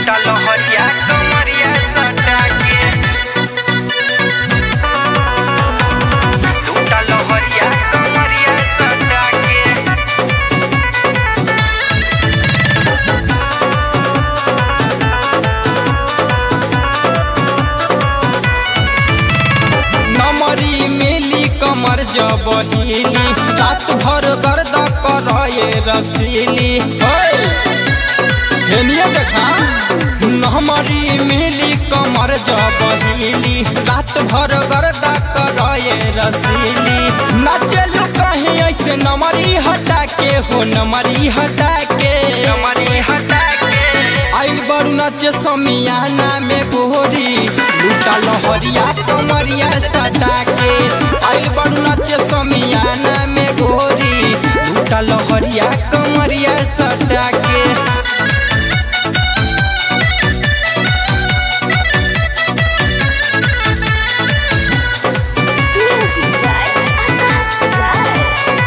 लूटा लहरिया कमरिया सटा के लूटा लहरिया कमरिया सटा के नमरी मिली कमर जबहीली रात भर गर्द करे रसीली ओए, हेनिया देखा नमरी मिली कमर जबहीली रात भर गर्द करे रसीली नाचलू कहीं ऐसे नमरी हटा के हो नमरी हटा के कमरी हटा के आइल बड़ू नाचे समियाना में गोरी लूटा लहरिया कमरिया सटा के आइल बड़ू नाचे समियाना में गोरी लूटा लहरिया कमरिया सटा के Music by Anas Zai.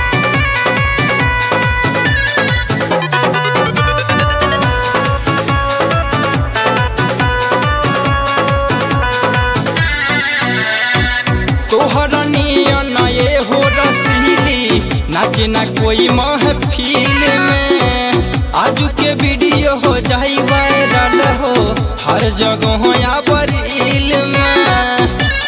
तोहर नियन ये हो रसीली नाचे ना कोई महफिल में आजू के वीडियो हो जाई वायरल हो हर जगह या बरील में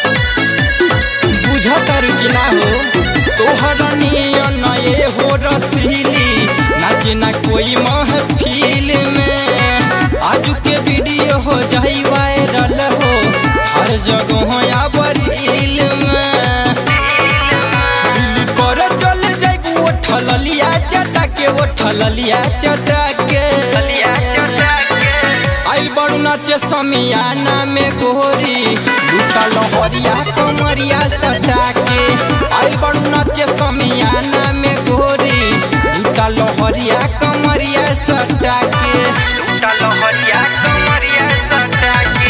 बुझतर कि ना हो तोहर नियन ये हो रसीली नाचे ना कोई महफिल में आजू के वीडियो हो जाई वायरल हो हर जगह या बरील में दिल कर चल जाइबू उठल लिया चटा के उठल लिया चटा के ललिया चटा के आइल बड़ू नाचे समियाना में गोरी लूटा लहरिया कमरिया सटा के आइल बड़ू नाचे समियाना में गोरी लूटा लहरिया कमरिया सटा के लूटा लहरिया कमरिया सटा के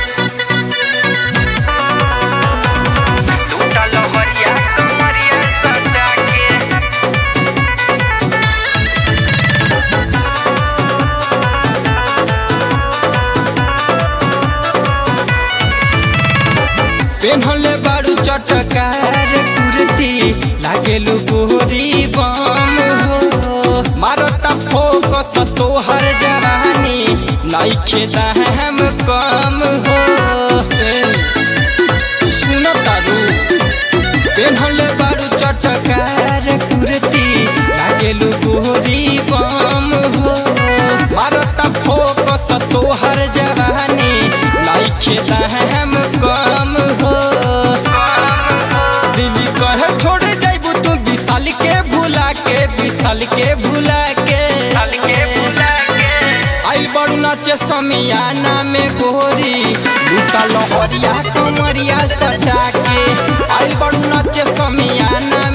लूटा लहरिया कमरिया सटा के पेन्हले बारू चटकार कुर्ती लागेलु गोरी बम हो मारता फोकस तोहर जवानी नइखे हम कम हो सुन तारू पेन्हले बारू चटकार कुर्ती लागेलु गोरी बम हो मारता फोकस तोहर जवानी नइखे हम कम हो दिल्ली कहे छोड़ जाइबू तू विशाल के भुला के विशाल के भुला के चल के बुला के आइल बड़ू नाचे समियाना में गोरी लूटा लहरिया कमरिया सटा के आइल बड़ू नाचे समियाना